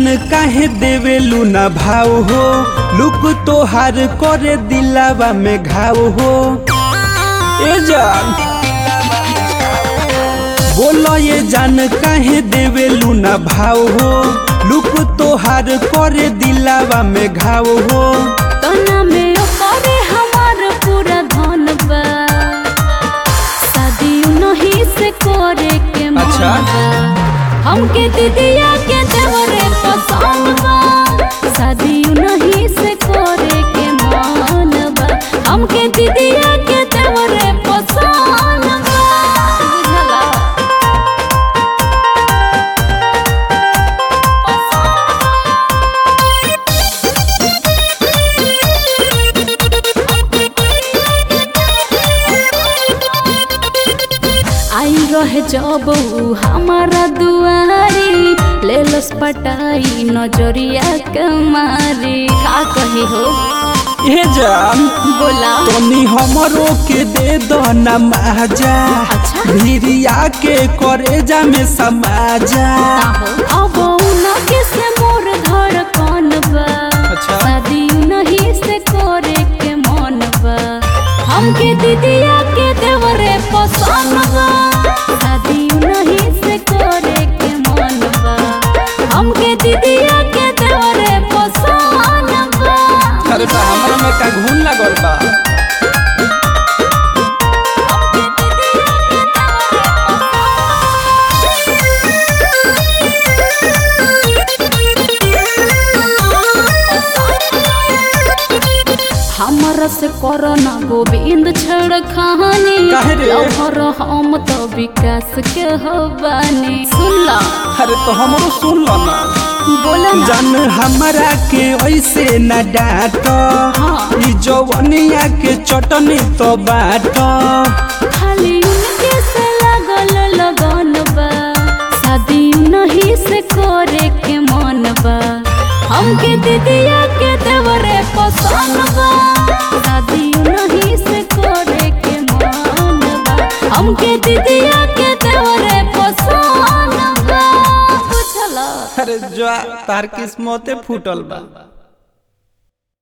जान काहे देवेलू ना भाव हो लुक तोहार करे दिलावा में घाव हो ए जान बोलो ये जान काहे देवेलू ना भाव हो लुक तोहार करे दिलावा में घाव हो तना में ओकरे हमार पूरा धन बा शादी नहीं से करे के मन अच्छा। बा हमके दीदिया के देवरे पसंद बा शादी नहीं से करे के मन बा हमके दीदिया के देवरे पसंद बा बुझला आई रहे जब ऊ हमारा दुआरी ले लस पटाई नजरिया के मारी का कही हो ए जान बोला तनी हमरो के दे दो ना माजा अच्छा। भिरिया के करेजा में समाजा अब उनके से मोर धड़कन बा अच्छा। शादी नहीं से करे के मन बा हमके दीदिया के देवरे पसंद बा शादी नहीं से करे के मन बा हमके दीदिया के देवरे पसंद बा अरे बा हमरा में का घून लागल बा हमरा से करना गोविंद छड़ कहानी काहे रे? लहर हम तो विकास के हो बानी सुन ला अरे तो हमरो सुन लो ना बोला ना जान हमरा के ऐसे न डांट हाँ। ई जवनिया के चटनी तो बाट खाली उनके से लगल लगन बा शादी नहीं से करे के मन बा हमके दीदिया के देवरे पसंद बा शादी नहीं से करे के मन बा हमके दीदिया के देवरे पसंद बा बुझला अरे जो तार किस्मते फूटल बा